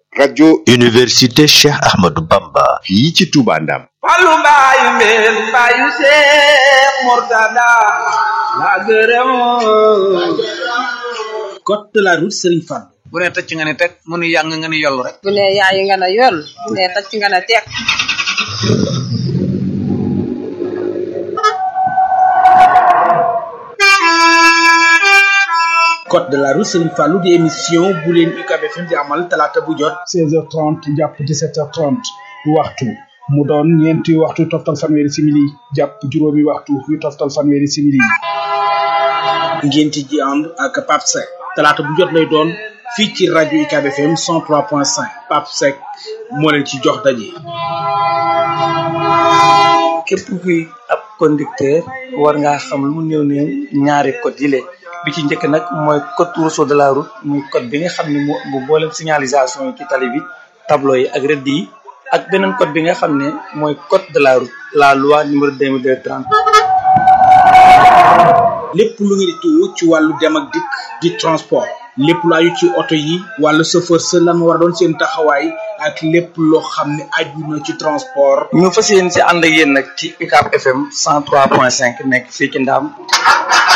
rajo université Cheikh Ahmadou Bamba fii ci Touba Ndam Fallu mbaayu mbeen mbaayu Seex Murtada la gërëm code de la route Serigne Fall bu ne tëcc nga ne teg mu nu yàng nga ne yollu rek bu ne yaayi nga ne yoll bu ne tacc nga ne teeg code de la route Serigne Fallou di émission bu leen UCAB FM di amal talaata bu jot 16h30 jàpp 17h30 waxtu mu doon ñeenti waxtu toftal fanweeri simili jàpp juróomi waxtu yu toftal fanweeri simili ngeen ci ji ànd ak Pape Seck talaata bu jot lay doon fii ci rajo UCAB FM 103.5 Pape Seck moo leen ci jox daje. képp kuy ab conducteur war ngaa xam lu mu néew néew ñaari code yi le bi ci njëkk nag mooy code rousseau de la route muy code bi nga xam ne moo bu boolem signalisation yi ci tali bi tableau yi ak rëdd yi ak beneen code bi nga xam ne mooy code de la route la loi numéro 2230 lépp lu ngeen di tuwo ci wàllu dem ak dikk di transport lépp lu aju ci oto yi wàllu chauffeur sa lan war a doon seen taxawaay ak lépp loo xam ne aju na ci transport ñu fas yéen si ànd ak yéen nag ci UCAB FM 103.5 nekk fii ci Ndaam